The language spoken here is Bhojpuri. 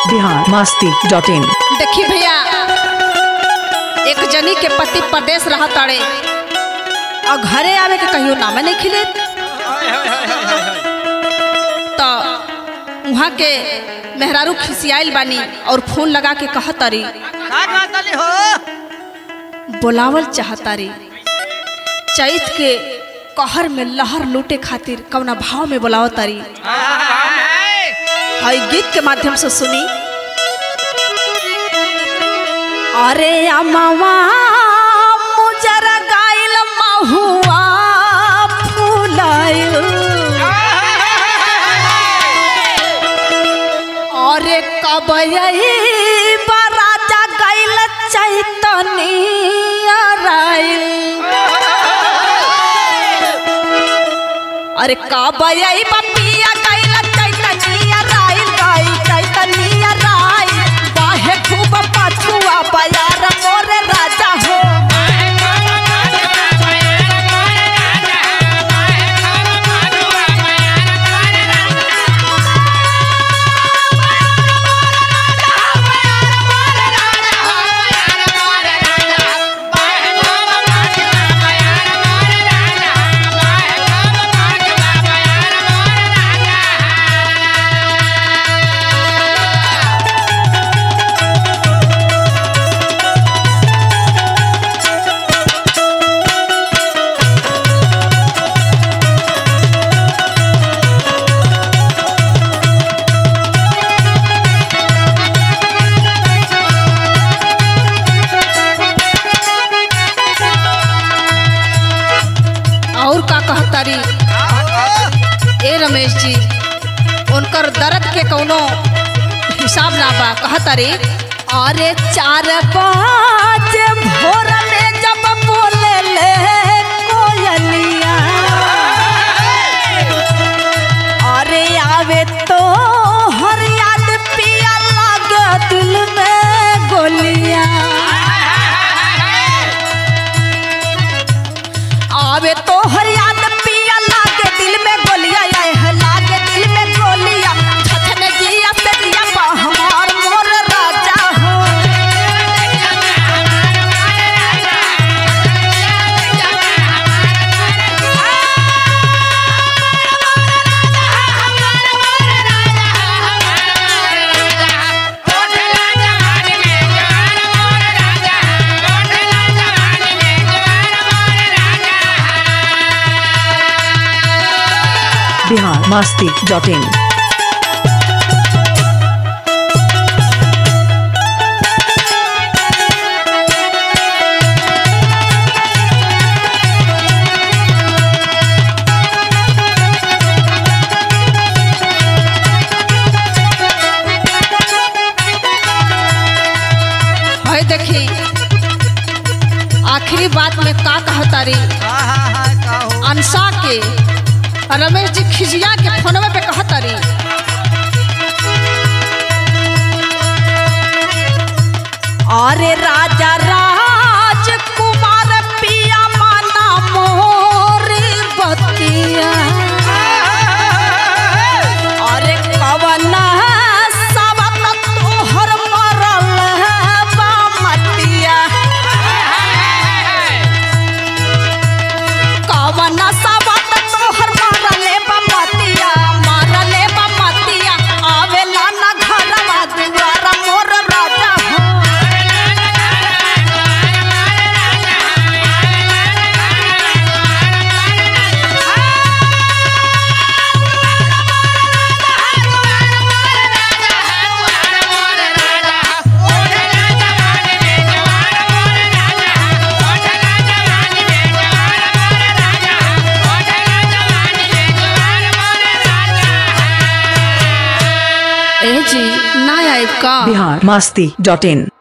बिहार मस्ती डॉट इन देखी भैया एक जनी के पति प्रदेश रहा ताड़े और घरे आवे के कहियो नामे नहीं खिले तो वहाँ के मेहरारू खिसियाइल बानी और फोन लगा के कहतारी का कहतली हो बोलावल चाहतारी चैत के कहर में लहर लूटे खातिर कवना भाव में बोलावतारी हई गीत के माध्यम से सुनी अरे अमवा मुजरा गाइल महुआ फूलायो अरे कब यही बराजा गाइल चैतनी राइल अरे कब यही बपिया गाइल चैतनी राइल राइल चैतनी राइल बाहे खूब पछुआ बयार मोरे राजा हो और का कहतारी ए रमेश जी उनकर दर्द के कौनो हिसाब ना बा कहतारी अरे चार पाँच भोर में जब बोले ले कोयलिया अरे आवे तो हर याद पिया लागे दिल में गोलियां आवे तो हर याद पिया लागे दिल में गोलिया आए है लागे दिल में गोलिया छछन जिया से जिया पा हमार मोर राजा हो बिहार मस्ती डॉट इन है देखी आखिरी बात में का कहतारी हाँ हाँ हाँ का हो अनसा के रमेश जी खिजिया के फोनवे पे कहतारी अरे राजा राजकुमार पिया माना मोर बतिया अरे कवन सबत तोहर मरल बा मटिया कवन सबत तोहर मरले बा मटिया मरले बा मटिया आवेला ना घरवा दुआरा मोर राजा हो ए जी ना आइब का बिहार मस्ती डॉट इन